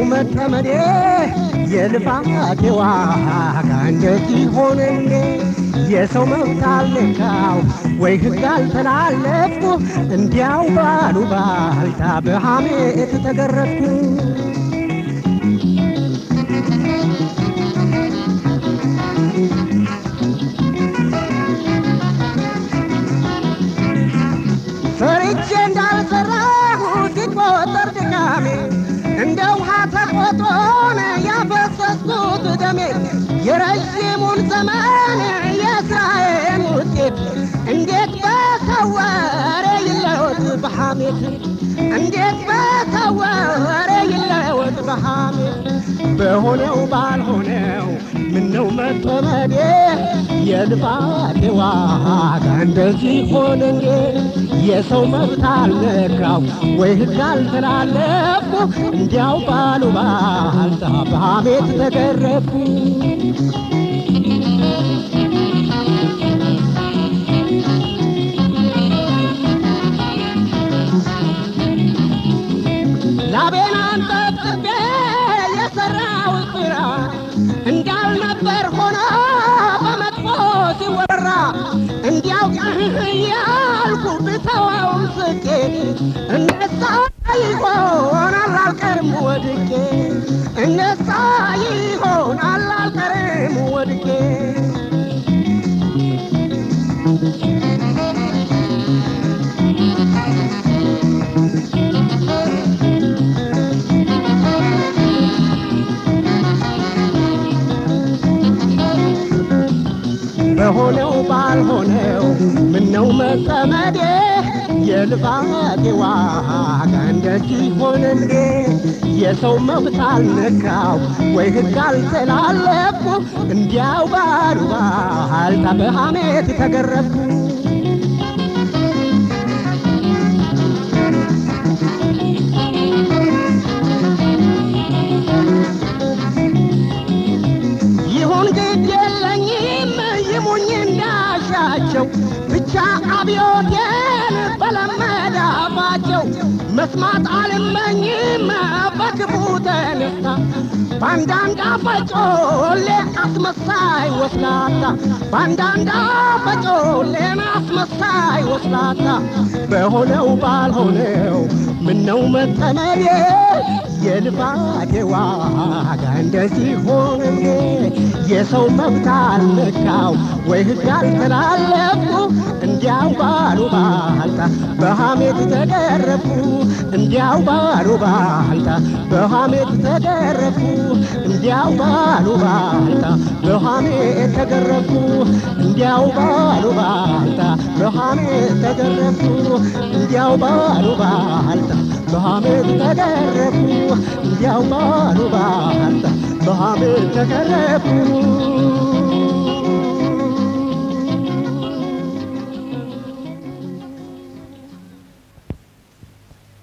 መጠመዴ የልፋቴ ዋጋ እንደዚህ ሆነ እንዴ? የሰው መብት አልነካው ወይ ሕግ አልተላለፍኩ እንዲያው ባሉ ባልታ በሐሜት ተገረፍኩ። ሰርቼ እንዳልሰራሁ ሲቆጠር ድካሜ እንደ ውሃ ተቆጥሮን ያፈሰስኩት ደሜ የረዥሙን ዘመን የስራዬን ውጤት እንዴት በተወረ ይለወጥ በሐሜት እንዴት በተወረ ይለወጥ በሐሜት በሆነው ባልሆነው ምነው መጠመዴ የልፋቴ ዋጋ እንደዚህ ሆነ እንዴ? የሰው መብት አልነካው ወይ ሕግ አልተላለፍኩ እንዲያው ባሉ ባልታ በሐሜት ተገረፍኩ። ላቤን አንጠብጥቤ የሠራሁት ሥራ እንዳልነበር ሆኖ በመጥፎ ሲወራ እንዲያው ያልኩ ብተወውም ስቄ እነሳ ይሆናል አልቀርም ወድቄ እነሳ ይሆናል አልቀርም ወድቄ በሆነው ባልሆነው ምነው መጠመዴ የልፋቴ ዋጋ እንደዚህ ሆነ እንዴ? የሰው መብት አልነካው ወይ ሕግ አልተላለፍኩ እንዲያው ባሉ ባልታ በሐሜት ተገረፍኩ። ይሁን ግድ የለኝም ይሙኝ እንዳሻቸው ብቻ አብዮቴን በለመደ አፋቸው መስማት አልመኝም በክፉ ተነሳ በአንዳንድ አፈጮሌ አስመሳይ ወስላታ በአንዳንድ አፈጮሌን አስመሳይ ወስላታ በሆነው ባልሆነው ምነው መጠመዴ የልፋቴ ዋጋ እንደዚህ ሆነ እንዴ? የሰው መብት አልነካው ወይ ሕግ አልተላለፍኩ እንዲያው ባሉ ባልታ በሐሜት ተገረፍኩ እንዲያው ባሉ ባልታ በሐሜት ተገረፍኩ እንዲያው ባሉ ባልታ በሐሜት ተገረፍኩ እንዲያው ባሉ ባልታ በሐሜት ተገረፍኩ እንዲያው ባሉ ባልታ በሐሜት ተገረፍኩ እንዲያው ባሉ ባልታ በሐሜት ተገረፍኩ